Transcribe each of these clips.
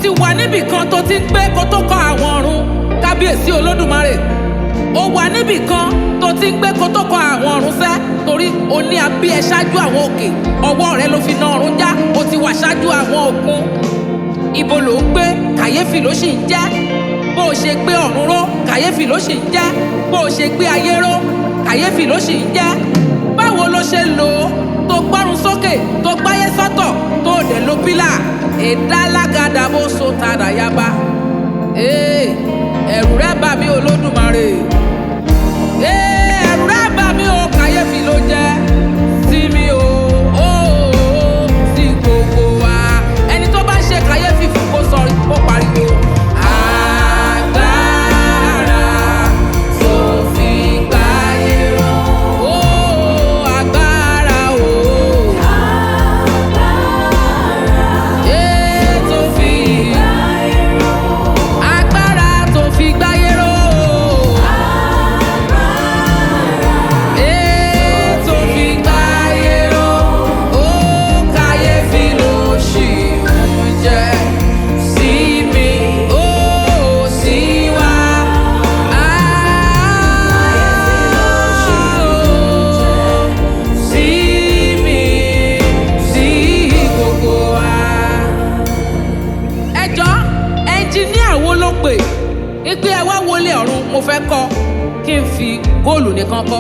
ti wà níbì kan tó ti ń gbé kó tó kọ àwọn ọ̀run kábíyèsí olódùmarè ó wà níbì kan tó ti ń gbé kó tó kọ àwọn ọ̀run sẹ́ torí o ní abí ẹ ṣáájú àwọn òkè ọwọ́ rẹ ló fi na ọ̀run já o ti wà ṣáájú àwọn òkun ibo ló ń gbé kàyéfì ló sì ń jẹ́ bó o ṣe gbé ọ̀run ró kàyéfì ló sì ń jẹ́ bó o ṣe gbé ayé ró kàyéfì ló sì ń jẹ́ báwo ló ṣe lò ó tó gbọ́run sókè tó gbáyé sọ́tọ̀ tó dẹ̀ ló pílà ìdálágàdà bó so tàdà yaba Ee, ẹ̀rù rẹ bà mí olódùmarè Ee, ẹ̀rù rẹ bà mí o kàyéfì ló jẹ́ sí mi o ó sí gbogbo wa ẹni tó bá ń ṣe kàyéfì fún kó sọ kó pariwo. Agbára tó fi gbáyé ró. Ó, agbára o. Ee, tó fi agbára tó fi gbáyé ró. Ee, tó fi gbáyé ró. Ó kàyéfì ló ṣì ń jẹ́ sí mi, ó sí wa. Ah, sí mi, sí gbogbo wa ẹjọ́ ẹnjiníà wo ló pè ipe ẹ wá wọlé ọ̀run mo fẹ́ kọ́ kí n fi góòlù nìkan kọ́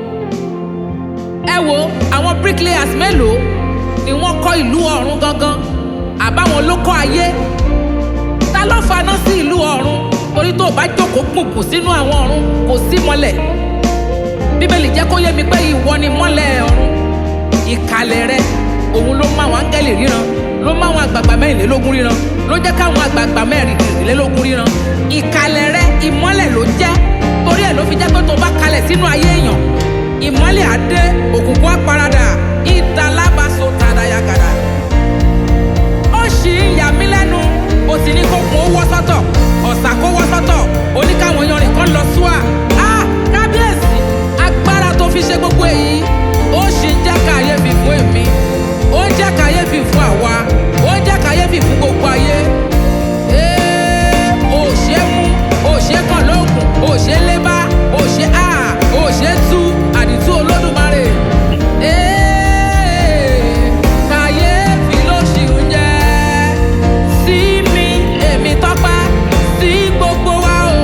ẹ wo àwọn bricklayers mélòó ni wọ́n kọ́ ìlú ọ̀run gangan àbáwọn ló kọ́ ayé ta ló faná sí ìlú ọ̀run torí tó o bá jókòó gbùngbùn sínú àwọn ọ̀run kò sí mọ́lẹ̀ bíbélì jẹ́ kó yé mi pé ìwọ ni mọ́lẹ̀ ọ̀run ìkàlẹ̀ rẹ òun ló mú àwọn áńgẹ́lì ríran ló mú àwọn àgbààgbà mẹ́rìnlélógún ríran ló jẹ́ káwọn àgbààgbà mẹ́rìnlélógún ríran ìkàlẹ̀ rẹ ìmọ́lẹ̀ ló jẹ́ torí ẹ̀ ló fi jẹ́ pé tó bá kalẹ̀ sínú ayé èèyàn ìmọ́lẹ̀ á dé òkùnkùn á paradà ìdalábàṣọ tàdáyàgàdà ó ṣì ń yà mí lẹ́nu ó sì ní kó kun ó wọ́ sọ́tọ̀ ọ̀sà kó wọ́ sọ́tọ̀ oníkàwọn yanrìn kan lọ súà á kábíyèsí agbára tó fi ṣe gbogbo èyí ó ṣì ń jẹ́ kàyéfì fún èmi ó ń jẹ́ kàyéfì fún àwa ó ń jẹ́ kàyéfì fún gbogbo ayé Ee, ó ṣe mú ó ṣe kàn lóògùn ó ṣe lébá ó ṣe á ó ṣe tú àdìtú olódùmarè. Ee, kàyéfì ló ṣì ń jẹ́ sí mi èmi tọ́pẹ́ sí gbogbo wa o.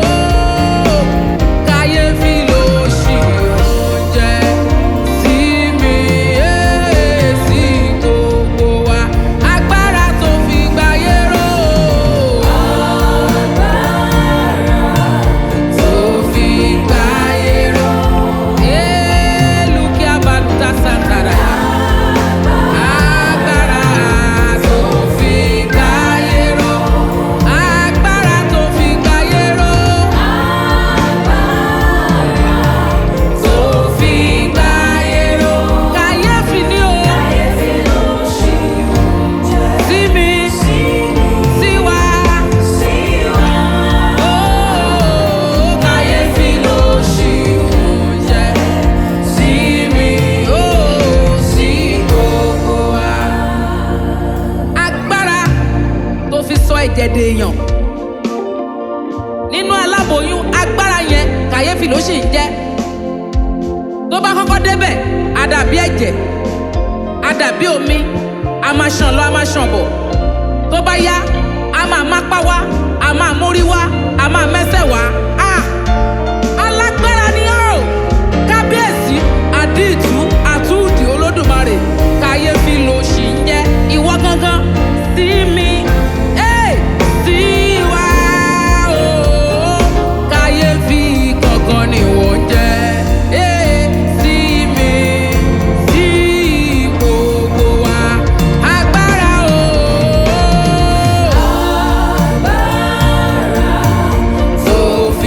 Kàyéfì ló ṣì ń jẹ́ sí mi ee, sí gbogbo wa. Agbára tó fi gbáyé ró. Tó fi gbáyé ró. Ee, Lukia Baluta Santara. Agbára tó fi gbáyé ró. Agbára tó fi gbáyé ró. Tó fi gbáyé ró. Kàyéfì ni o. Sí mi, sí wa. Ó kàyéfì ló ṣì ń jẹ́. Sí mi, ó sí gbogbo wa. Agbára tó fi sọ ẹ̀jẹ̀ dèèyàn nínú aláboyún agbára yẹn kàyéfì ló sì ń jẹ́ tó bá kọ́kọ́ débẹ̀ á dàbí ẹ̀jẹ̀ á dàbí omi a máa ṣàn lọ a máa ṣàn bọ̀ tó bá yá a máa mápá wá a máa mórí wá a máa mẹ́sẹ̀ wá a alágbára ni ó kábíyèsí àdìtú àtúndì olódùmarè kàyéfì ló sì ń jẹ́ ìwọ gangan sí mi ẹ́ sí wa o kàyéfì gangan ni wọ́n jẹ́ ẹ́ sí mi sí gbogbo wa agbára o. Tó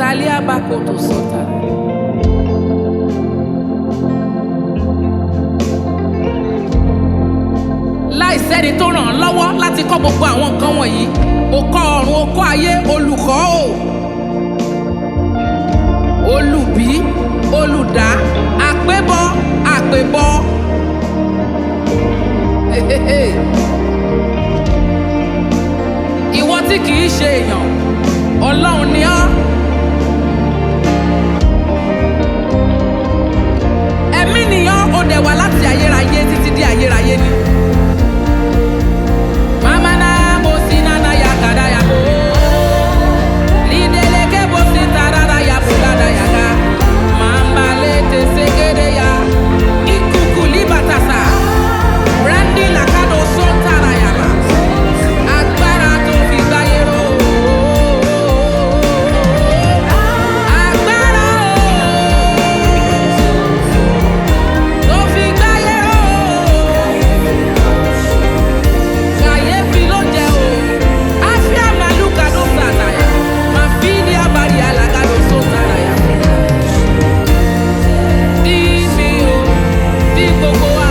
Màkàlí àbákò tó sọ̀tà. láìsẹ́ni tó ràn án lọ́wọ́ láti kọ́ gbogbo àwọn nǹkan wọ̀nyí ó kọ́ ọ̀run ó kọ́ ayé olùkọ́ o olùbí olùdá àpébọ àpébọ. Hehehe. ìwọ tí kì í ṣe èèyàn ọlọ́run ni ọ́. ẹ̀mí nìyàn ó dẹ̀ wá láti ayérayé títí di ayérayé ni. Mama na mo si na na ya kada ya bo. Lideleke bo si tarara ya bo la da ya ga. Mamba le te segede ya. Ikuku libatasa. Brandy lakado son tara ya ba. Agbára tó fi gbáyé ró. Agbára o. Tó fi gbáyé ró kàyéfì ló jẹ o àfíà màlúkà ló sàtàyà máa fi ní abàrí alága ló sọ sàràyà. Dí mi o, dí gbogbo wa.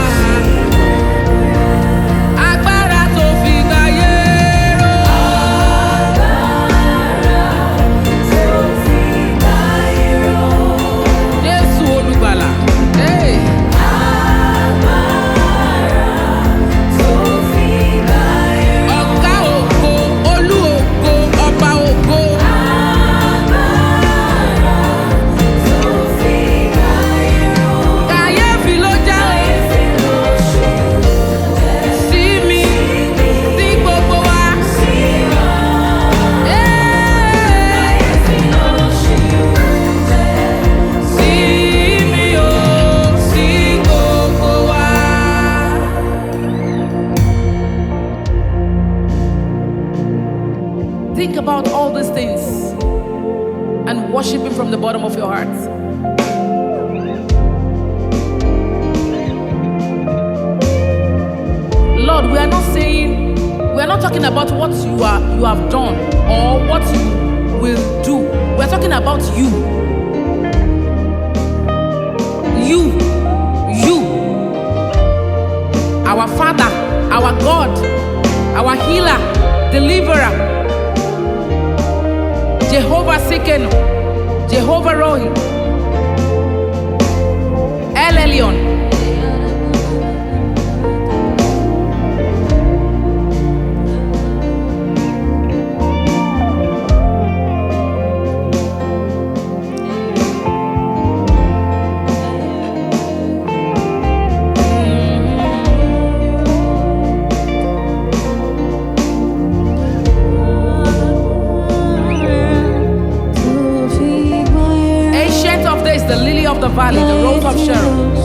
Agbára tó fi gbáyé ró. Jésù olùgbàlà. Hey. Ọ̀gá ògo, olú ògo, ọba ògo. Kàyéfì ló jẹ́ o. Sí mi, sí gbogbo wa. Hey. Sí mi o, sí gbogbo wa. Think about all these things and worship Him from the bottom of your heart. Lord, we are not saying, we are not talking about what you are you have done or what you will do. We are talking about you. You, you, our Father, our God, our healer, deliverer, Jehovah Sikenu, Jehovah Rohi, El Elyon. Ancient of days, the lily of the valley, the rose of Sharon.